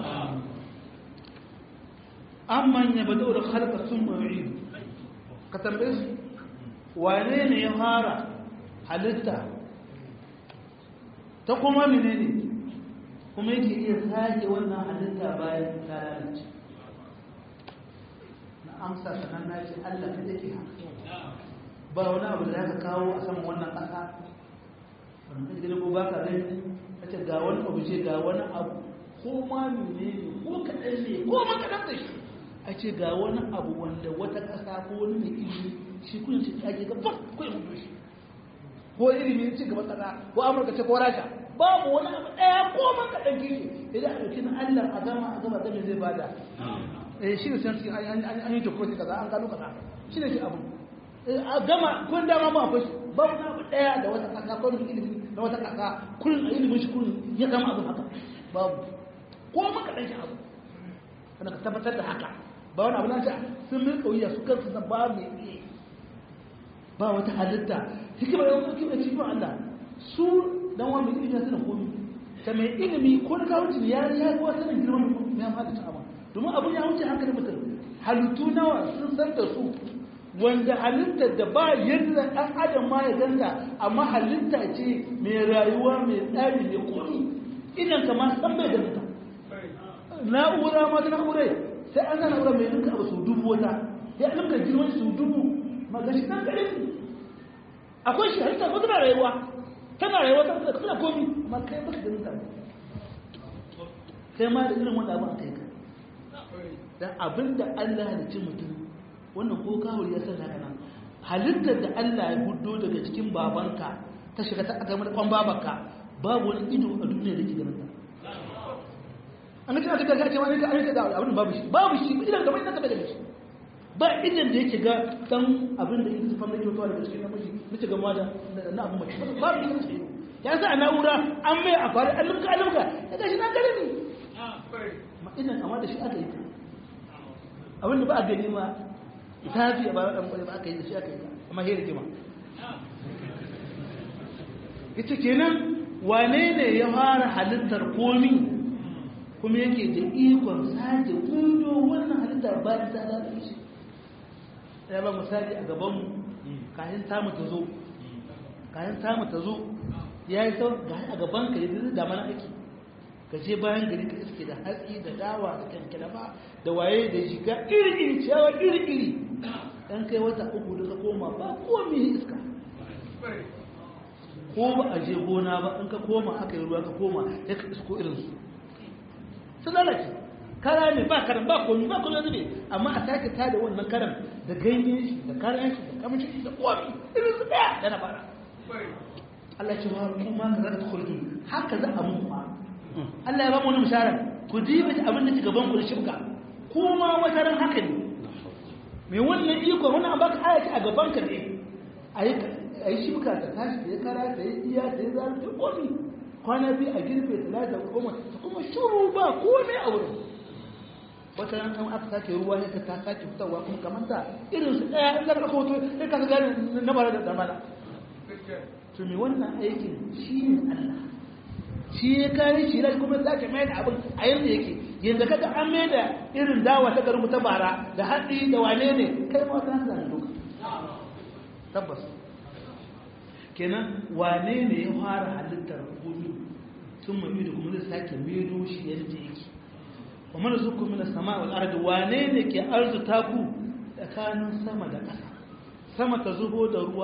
amman ya bada da halka sun mawuyi ka tambaye su wane ne ya fara halitta ta kuma mene ne kuma yake iya sake wannan halitta bayan ta lalace na amsa sanan na ce allah ta take haka ba wani abu da za ka kawo a saman wannan ƙasa wanda ka ko ba ka gani ka ce ga wani abu ce ga wani abu ko ma mene ne ko kaɗan ne ko ma kaɗan da shi a ce ga wani abu wanda wata ƙasa ko wani mai ilimi shi kun ce ake ga bak ko ya mutu shi ko ilimi ci gaba ƙasa ko amurka ce ko rasha babu wani abu ɗaya ko man ka ɗan kishi idan a ɗauki na allah a gama a gama gama zai bada eh shi ne san cikin an yi tukuri kaza an gano kaza shi ne shi abu a gama kun dama ba akwai babu na abu ɗaya da wata ƙasa ko wani ilimi na wata ƙasa kullum a ilimin shi kullum ya zama abu haka babu ko man ka ɗan shi abu kana ka tabbatar da haka ba wani abu na ce sun min kauya su kansu na ba mai iya ba wata halitta hikimar yawon hikimar cikin Allah su dan wani mai ilimi suna komi ta mai ilimi ko da kawo ya ya kuwa sanin girman ya fada ta amma domin abin ya wuce hankalin mutum halittu nawa sun san da su wanda halitta da ba yadda ɗan adam ma ya ganga amma halitta ce mai rayuwa mai tsari mai komi idan ka ma san bai ganta na'ura ma ta na'urai sai an zana wurin mai ninka abu su dubu wata ya ninka girman su dubu magashi nan gare su akwai shi halitta ko tana rayuwa tana rayuwa ta kuma tana komi amma kai baka ganin ta kai ma da irin wanda abin kai ka dan abinda Allah ya ci mutum wannan ko kawul ya san haka nan halittar da Allah ya gudo daga cikin babanka ta shiga ta ga kwan babanka babu wani ido a duniya da ke ganin ta an ga aka ga cewa ne da an da abin babu shi babu shi idan gaban nan da shi ba idan da yake ga dan abin da yake zufan nake mutuwa daga cikin namiji nace ga mata na abin mace babu idan sai ya sa na'ura an mai a fara alimka alimka ya ga shi na gare ni ma idan amma da shi aka yi abin da ba a gani ma ta fi a bayan ɗan ba aka yi da shi aka yi amma hera kima ita kenan wane ne ya fara halittar komi kuma yake da ikon sake kudo wannan halittar bayan ta lalace shi ya ba misali a gabanmu kayan tamu ta zo kayan tamu ta zo ya yi sau ga a gaban ka yadda da mana ake ka je bayan gari ka iske da hatsi da dawa da kankalaba da waye da shiga iri-iri ciyawa iri-iri ɗan kai wata uku da ka koma ba komi iska ko ba a je gona ba in ka koma aka yi ruwa ka koma ya ka isko irinsu sun lalace kara ne ba karan ba komi ba komi zube amma a sake tada wannan karan da ganyen shi da karan shi da kamshin shi da komi irin su daya da na fara Allah ce wa kuma ka zaka kulki haka za a mun ma Allah ya ba mu wani misharar ku ji mata abin da ke gaban ku da shibka kuma wata ran haka ne mai wannan iko wannan an baka ayati a gaban ka ne ayi ayi shibka ta tashi ta yi kara ta yi iya ta yi zaru ta komi kwana biyu a girbe talata goma ta kuma shuru ba komai a wurin wata ran kan aka sake ruwa ne ta sake fitarwa kuma kamar ta irin su ɗaya in zaka hoto sai ka gane na bara da damala to me wannan aikin shi ne Allah shi ya kare shi rai kuma sake mai da abin a yanda yake yanda kaga an mai da irin dawa ta garin ta bara da hatsi da wane ne kai ma ka san duka tabbas kenan wane ne ya fara halittar gudu sun mai da kuma zai sake medo shi yadda yake wa mana zuku mina sama wal ardi wane ne ke arzuta ku tsakanin sama da ƙasa sama ta zubo da ruwa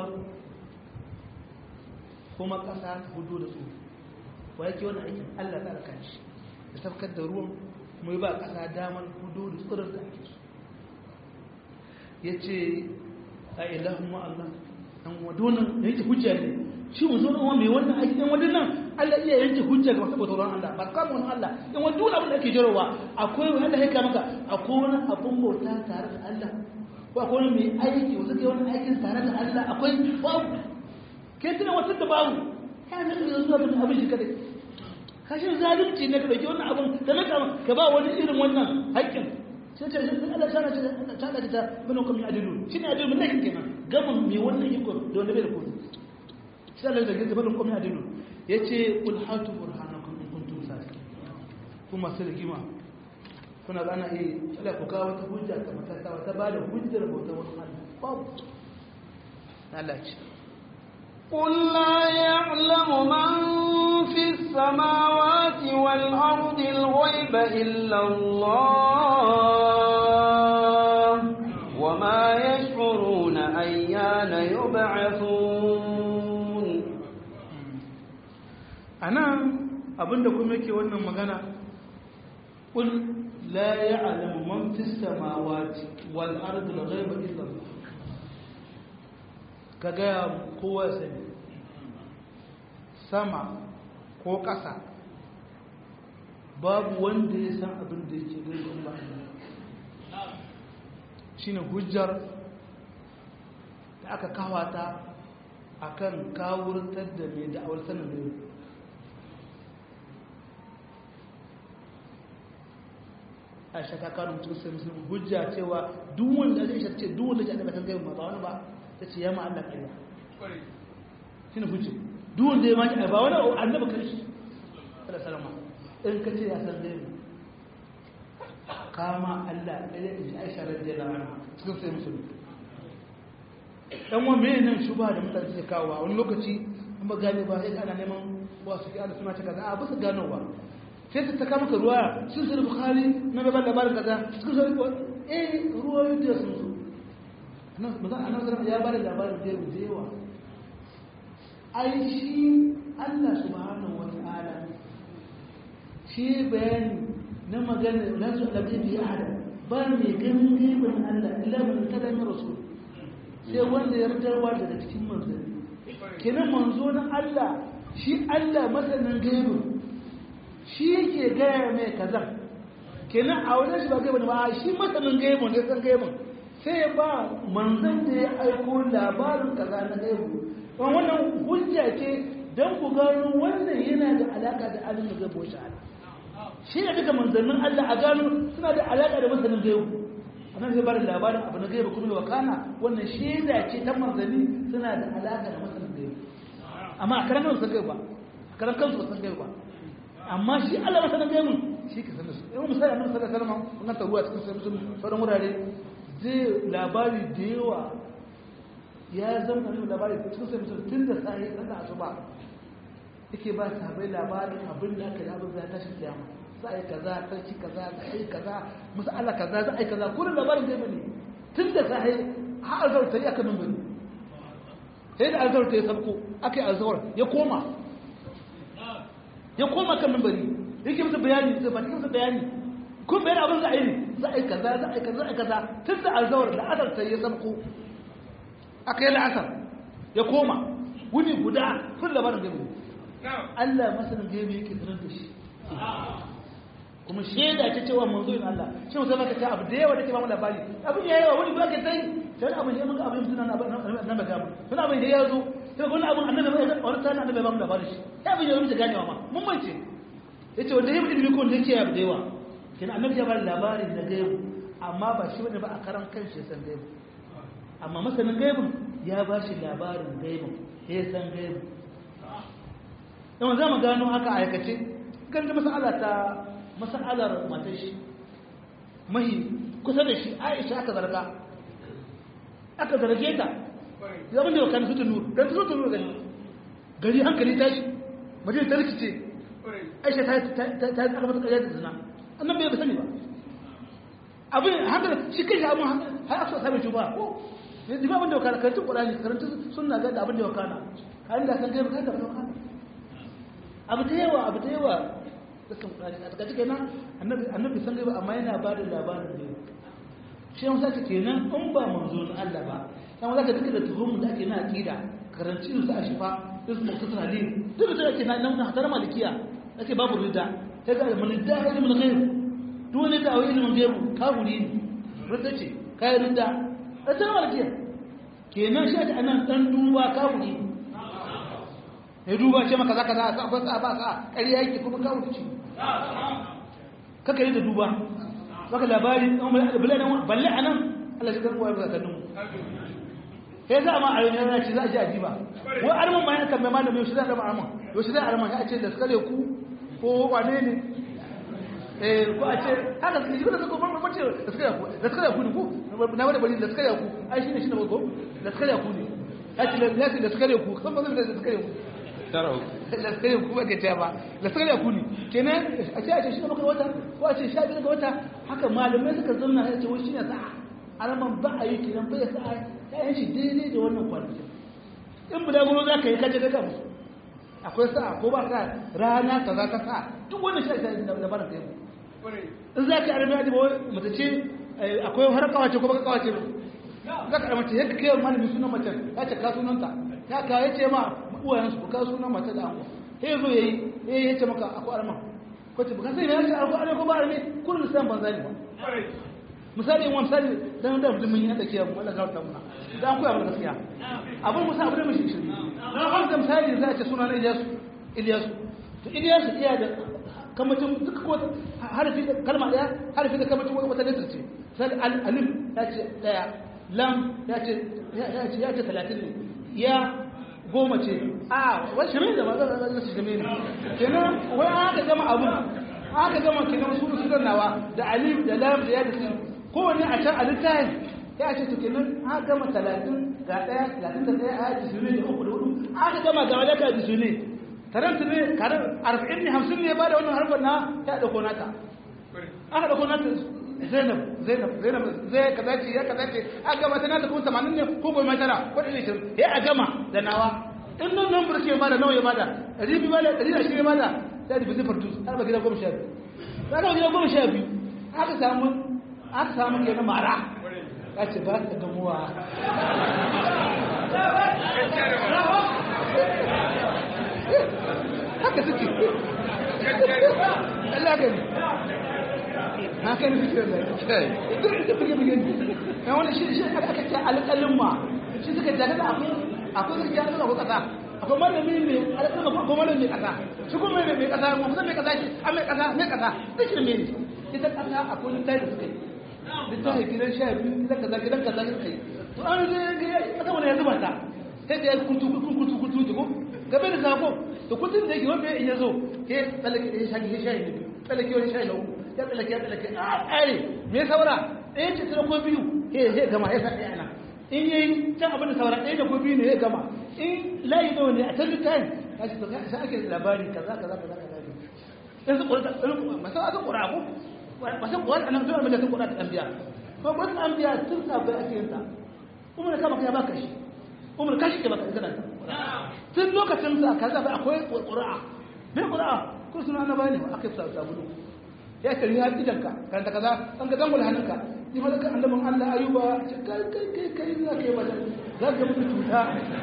kuma ƙasa ta hudu da tsoro wa yake wani aikin Allah ta alkan shi da tafkar da ruwan kuma yi ba ƙasa damar hudu da tsirar da ake so ya ce a ilahun ma'allah dan wadonan da yake hujja ne shi mu zo kuma mai wannan aiki dan wadannan Allah iya yanke hujja ga masu tsoron Allah ba kama wani Allah dan wani duk abin da ake jarowa akwai wani Allah ya kama maka akwai wani abun bauta tare da Allah ko akwai wani mai aiki wanda ke wani aikin tare da Allah akwai babu kai tuna wata da babu ya ne da zuwa da abin shi kadai kashin zalunci ne ka dauki wannan abun da naka ka ba wani irin wannan haƙƙin sai ce Allah sana ce ta da ta bin hukumin adilu shi ne adilu ne kenan gaban mai wannan iko da wanda bai da kodu sai Allah da gaza bin hukumin adilu yace qul hatu burhanakum in kuntum sadiqin kuma sai rigima kuna ga ana eh Allah ku kawo wata hujja ta matata wata ba da hujjar bautar wani Allah babu Allah ce قل لا يعلم من في السماوات والأرض الغيب إلا الله وما يشعرون أيان يبعثون أنا abinda kuma yake wannan magana qul la ya'lamu man fis samawati wal ardi al ghaiba illa Allah kaga kowa sani sama ko ƙasa babu wanda ya san abin da yake gaiba ba shine hujjar da aka kawata akan kawurtar da mai da'awar sanin gaiba a shaka kanu mutum sai musulmi hujja cewa duk wanda zai shi ce duk wanda ke annaba kan gaiba ba wani ba ta ce ya ma Allah ƙarya shine hujja duk wanda ya ma ba wani annaba kan shi sallallahu salama in ka ce ya san gaiba kama Allah ɗaya in ji aisha radiyallahu anha cikin sai musulmi dan wa me nan shuba da mutane suke kawo a wani lokaci an ba gane ba sai ana neman wasu ke ana suna ta kaza a ba su gano ba sai sai ta taka maka ruwa sun sai bukhari na gaban labarin kaza sun sai eh ruwa da sun zo nan mazan annabi sallallahu ya bada labarin da da yawa ai shi Allah subhanahu wataala shi bayani na magana na su da bi ahada ba mai ganin gaibin Allah illa man kada min rasul sai wanda ya ridarwa daga cikin manzanni kenan manzo na Allah shi Allah masanin gaibin shi yake gaya mai kaza kenan a wajen shi ba gaibin ba shi masanin gaibin ne san gaibin sai ba manzan da ya aiko labarin kaza na gaibu don wannan hujja ce don ku gano wannan yana da alaka da alim da gaibu shi ala shi ne duka manzannin Allah a gano suna da alaka da masanin gaibu annan zai bada labarin abu na gaibu kuma wakana wannan shaida ce ta manzanni suna da alaka da masanin gaibu amma a karan kansu san gaibu ba a karan kansu san gaibu ba amma shi Allah masanin gaibu shi ka sanar su yau misali annabi sallallahu alaihi wasallam wannan taruwa cikin sai sauran wurare zai labari da yawa ya zama da labari cikin sai mutum tun da sahi ɗan asuba yake ba sabai labarin abin da aka yi abin da ya tashi kiyama za a yi kaza sarki kaza za a yi kaza musu Allah kaza za a yi kaza kurin labarin zai bane tun da sahi har alzawar ta yi aka min bane sai da alzawar ta yi sabko aka yi alzawar ya koma ya koma kan min bane yake musu bayani zai ba musu bayani kun bayan abin za a yi ne za a yi kaza za a yi kaza za a yi kaza tun da alzawar da asar sai ya sabko aka yi la'asar ya koma wuni guda sun labarin gaibu Allah masanin gaibu yake sanar da shi kuma shaida ce cewa manzo yin Allah shi musamman ka ta abu da yawa da ke ba mu labari abin ya yawa wani ba ke sai sai abin ya muka abin suna na ba gamu suna abin da ya zo sai wani abin annabi ba wani tana annabi ba mu labari shi ya abin ya wuce ganewa ma mun mance yace wanda ya mutum ko da yake abu da yawa kenan annabi ya bada labarin na gaibu amma ba shi bane ba a karan kanshi san gaibu amma masanin gaibun ya ba shi labarin gaibun ya san gaibu yawan za mu gano haka aikace kan da masala ta masalar matar shi mahi kusa da shi aisha aka zarga aka zarge ta zaman da wakana sutun nur don sutun nur gani gari hankali tashi mace ta rikice aisha ta yi aka mata karyar da zina annan bai sani ba abin haka shi kai shi abin har aka sami tuba ko yanzu ba abin da wakana karantun ƙwararri karantun suna ga da abin da wakana har da kan gaiba kan da wakana abu da yawa abu da yawa da sun ƙwararri a takaice kenan annabi san gaiba amma yana ba da labarin gaiba shi yawon sake kenan in ba manzo na Allah ba yan za ka duka da tuhumu da ake na aƙida karanci su a shifa su muktasar halin duk da ake na nan hatar malikiya ake babu rida ta ga manidda ilimin gaibu duk wani da awai ilimin gaibu kaburi ne rida ce kayan rida da ta malikiya kenan shi ake anan dan duba kaburi ya duba ce maka zaka za a sa sa ba sa ƙarya yake kuma kaburi ce kaka yi da duba baka labari balle a nan Allah shi karkuwa ya zakannin mu sai za a ma a yau yana ce za a ji ajiba wai arman ma yana kan mai malamin shi za a zama arman yau shi za a arman ya ce da suka ku ko wane ne eh ko a ce haka su ji da suka kuma mace da suka ku da suka ku ne ko na wani bari da suka ku ai shi ne shi ne ko da suka ku ne ya ce ya ce da suka ku san ba zai da suka ku tarau da suka ku ba ke ce ba da suka ku ne kenan a ce a ce shi ne maka wata ko a ce sha biyu ga wata haka malamai suka zanna ya ce wai shi ne sa'a alaman ba a yi kenan bai sa'a ya shi daidai da wannan kwanaki in bulaguro za ka yi kaje daga musu akwai sa'a ko ba sa rana ta za ka sa duk wannan shi ake da barin kai in za ka yi arabiya da bawai mace ce akwai har kawace ko baka kawace za ka mace yadda kai malami sunan mace ya ce ka sunanta ya ka ya ce ma uwayen su ka sunan mace da ango sai zo yayi eh ya ce maka akwai arma ko ce baka sai ya ce akwai arma ko ba arme kullun san banza ne ba misali wani misali dan da mutum yi na tsakiya mu Allah garta muna dan koya mana gaskiya abin musa abin mai shi dan har da misali za a ce sunan Ilyasu Ilyasu to Ilyasu iya da kamacin duk ko harfi da kalma daya harfi da kamacin wata letter ce sai alif ya ce daya lam ya ce ya ce ya ce 30 ne ya goma ce a wai shirin da ba za su shirin ne kenan wai aka gama abun aka gama kenan su sunan nawa da alif da lam da ya da sin kowane a can a littafin ya ce tukinin an gama talatin ga ɗaya talatin da ɗaya a jisuni da uku da hudu aka gama ga wadata jisuni taranta ne karar arba'in ne hamsin ne ba da wannan harfar na ya ɗauko nata aka ɗauko nata zainab zainab zainab zai kaza ce ya kaza ce a gama ta nata kuma tamanin ne ko goma tara ko ɗari shirin ya a gama da nawa in nan nan burke ya bada nawa ya bada ɗari biyu bada ɗari da ashirin ya bada ya da bizin fartus har ba gida goma sha biyu za ka gida goma sha biyu aka samu aka samu kenan mara ya ce ba ta gamuwa haka suke Allah gani haka ne suke da ita ita buge buge ne wani shi shi aka aka ce alƙalin ma shi suka jaga da akwai akwai gaskiya suna ko kasa akwai malami mai alƙalin ma akwai malami mai kasa shi kuma mai mai kasa kuma mai kasa shi an mai kasa mai kasa duk shi ne ita kasa akwai littafi da suka yi littafi gidan sha biyu gidan kaza gidan kaza suka yi to an zai ga kasa wani ya zuba ta sai da ya kuntu kuntu kuntu ko gabe da sako da kudin da yake wanda in yazo ke tsallake da shayi ya shayi ne tsallake wani shayi na uku ya tsallake ya tsallake a ƙare me saura ɗaya ce tsira ko biyu ke ya gama ya sa ɗaya nan in yayi can abin da saura ɗaya da ko biyu ne ya gama in layi nawa ne a can littafin ya ce to ka sa ake labari kaza kaza kaza kaza ne in su ƙura masu aka ƙura ko masu ƙura a nan zuwa mai da sun ƙura ta ɗan biya ko ƙura ta ɗan biya tun sabai ake yin ta umar kama kai ya baka shi umar kashi ke baka kana tun lokacin da ka zaɓa akwai ƙura'a mai ƙura'a ko suna na bane ba aka yi sabulu ya ce ya idan ka kan ta kaza an ga zangul hannunka ni ma zaka annabin Allah ayuba kai kai kai kai za ka yi ba za ka mutu cuta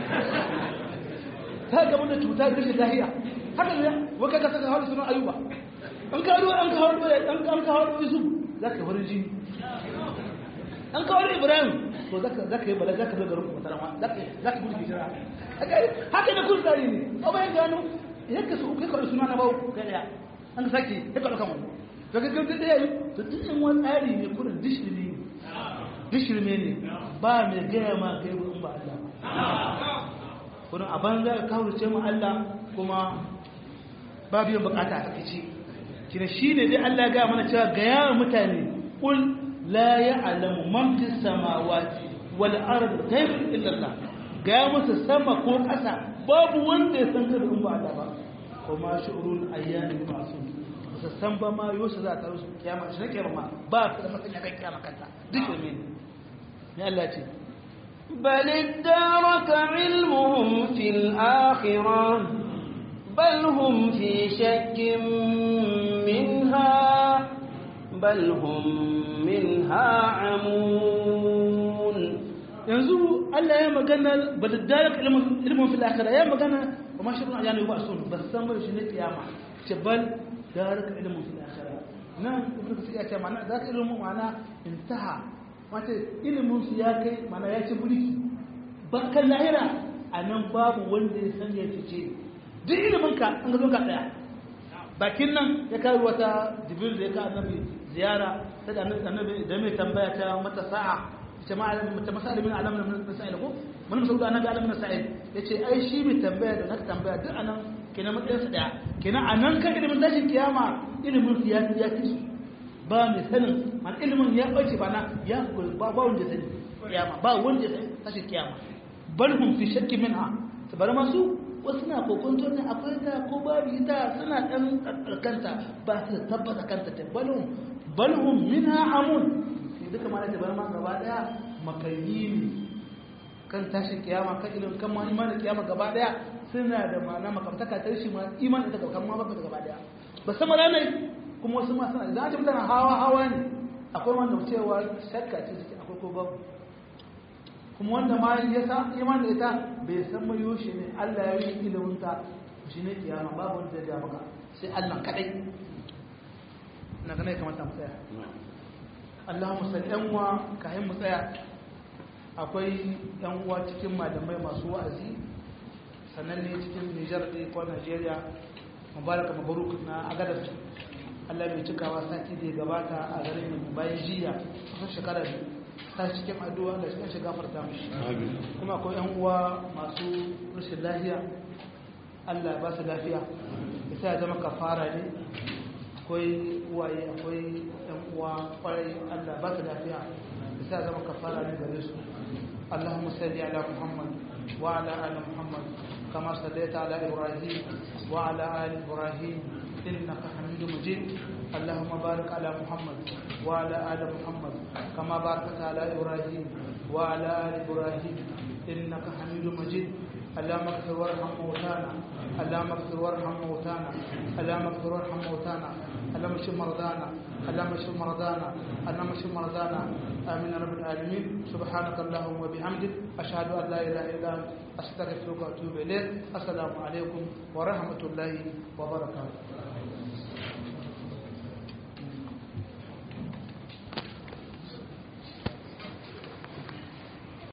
ta ga mutu cuta da shi lahiya haka ne wa ka saka hawo sunan ayuba an ka ruwa an ka hawo an ka hawo yusuf za ka farin jini an ka hawo ibrahim to zaka zaka yi bala zaka zo garin kuma tarama zaka zaka gudu hijira haka ne kun tsari ne a bayan gano yadda su kai kawai suna na bau kai daya an sake ya kaɗa kan wani to ga gautar da yayi to duk in wani tsari ne kurin dishirme ne dishirme ne ba mai gaya ma kai in ba Allah kurin a banza ka kawo ce mu Allah kuma ba biyan bukata a kace kina shine dai Allah ga mana cewa ga yawan mutane kul la ya'lamu man fis samawati wal ardi ghayra illa Allah ga musu sama ko ƙasa babu wanda ya san kada in ba Allah ba kuma shu'urul ayyami masu su san ba ma yosu za ta rusu kiyama shi kiyama ma ba ka da matsayin kan kiyama kanta duk da mene ne Allah ce بل ادارك علمهم في الآخرة بل هم في شك منها بل هم منها عمون yanzu Allah ya magana ba da darak ilimin fil akhirah ya magana kuma shi ruwa yana ba sun ba san ba shi ne kiyama ce bal darak ilimin fil akhirah nan ibnu kasir ya ce mana darak ilimin ma'ana intaha wato ilimin su ya kai mana ya ci burki ba kan lahira anan babu wanda ya san ya fice duk ilimin ka an ga zo ka daya bakin nan ya kai wata jibril da ya ka annabi ziyara sai da annabi da mai tambaya ta mata sa'a jama'a ta masala min alamin min masail ko mun musu da annabi alamin masail yace ai shi mai tambaya da naka tambaya duk anan kenan matsayin su daya kenan anan kan ilimin tashin kiyama ilimin su ya ya ci ba mai sanin man ilimin ya bace ba na ya ba ba wanda sani kiyama ba wanda sani tashin kiyama bal hum fi shakki minha tabar masu wasu na kokonto ne akwai ta ko babu ita suna dan karkanta ba su tabbata kanta ta balhum balhum minha amun duka ma da bar ma gaba daya makayi ne kan tashin kiyama kan ilimin kan ma imanin kiyama gaba daya suna da ma'ana makamtaka ta shi ma imanin ta kan ma baka gaba daya ba sama da mai kuma wasu ma suna idan mutane hawa hawa ne akwai wanda cewa shakka ce suke akwai ko babu kuma wanda ma ya sa imanin ita bai san mai yoshi ne Allah ya yi ilimin ta shi ne kiyama babu wanda ya maka sai Allah kadai na kana ya kamata mu tsaya Allahumma salli yan uwa kayan mu tsaya akwai yan uwa cikin malamai masu wa'azi sannan ne cikin Nijar da ko Najeriya mubaraka mabaruk na agadar Allah mai cikawa sati da ya gabata a garin mu bayan jiya kusan shekara biyu ta cikin addu'a da cikin shiga farta mishi kuma akwai yan uwa masu rashin lafiya Allah ya ba su lafiya ya sa ya zama kafara ne akwai uwaye akwai yan uwa kwarai Allah ba su lafiya da sa zama kafara ne gare su Allahumma salli ala Muhammad wa ala ali Muhammad كما صليت على إبراهيم وعلى آل إبراهيم إنك حميد مجيد اللهم بارك على محمد وعلى آل محمد كما باركت على إبراهيم وعلى آل إبراهيم إنك حميد مجيد اللهم اغفر وارحم موتانا اللهم اغفر وارحم موتانا اللهم اغفر وارحم موتانا اللهم اشف مرضانا اللهم اشف مرضانا اللهم اشف مرضانا امين رب العالمين سبحانك اللهم وبحمدك اشهد ان لا اله الا انت استغفرك واتوب اليك السلام عليكم ورحمه الله وبركاته